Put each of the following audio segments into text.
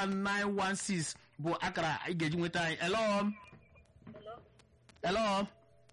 916 bụ akara ị ga-eji nweta anyị hello hello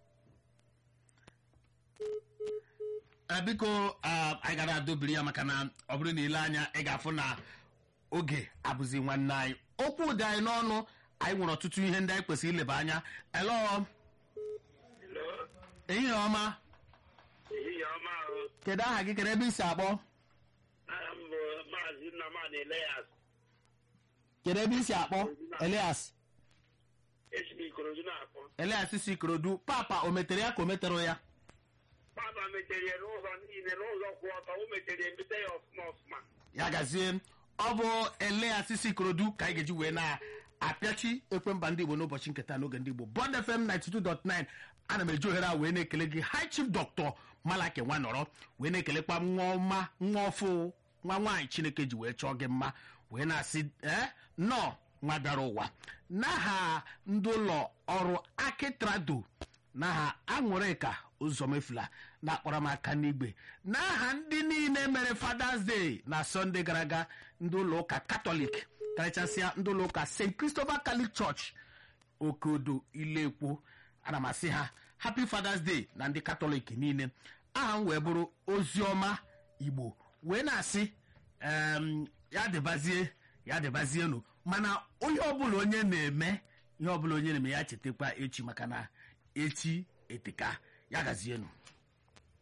Eh, biko ah, anyị gara adobiri ya maka na ọ bụrụ na ile anya ị ga-afụ na oge abụzi nwanne anyị okwu dị anyị n'ọnụ anyị nwere ọtụtụ ihe ndị anyị kwesịrị ileba anya hello Hello, ehihie ọma ehihie ọma ahụ. kedu aha gị kedu ebe i si akpọ Aha m bụ Maazị Nnamani Elias. kedu ebe i si akpọ elias Esi m Ikorodu na-akpọ. elias si ikorodu papa o metere ya ka o metere ya Papa metere ya n'ụzọ niile n'ụzọ kwụ ọtọ o metere ya emete ya ọfụma ọfụma. ya gazie ọ bụ elias si ikorodu ka anyị ga-eji wee na-apịachi ekwemba ndị igbo n'ụbọchị nketa n'oge ndị igbo bond fm 92.9 ana m eji ohere a wee na-ekele gị high chief dr malaki nwanọrọ wee na-ekelekwa nwa ọma nwa ọfụ nwa nwaanyị chineke ji wee chọọ gị mma wee na-asị ee nnọọ nwa bịara ụwa n'aha ndị ụlọ ọrụ akitrado n'aha aṅụrịka ụzọmefula na-akpọrọ m aka n'igwe n'aha ndị niile mere fathers day na sọnde gara aga ndị ụlọ ụka katọlik karịchasịa ndị ụlọ ụka st christopher catholic church okeodo ilekwo ana m asị ha happy fathers day na ndị katọlik niile aha m wee bụrụ oziọma igbo wee na-asị em, ya dịbazie ya dịbazienụ mana onye ọbụla onye na-eme ihe ọbụla onye na-eme ya chetakwa echi maka na echi eteka ya gazienụ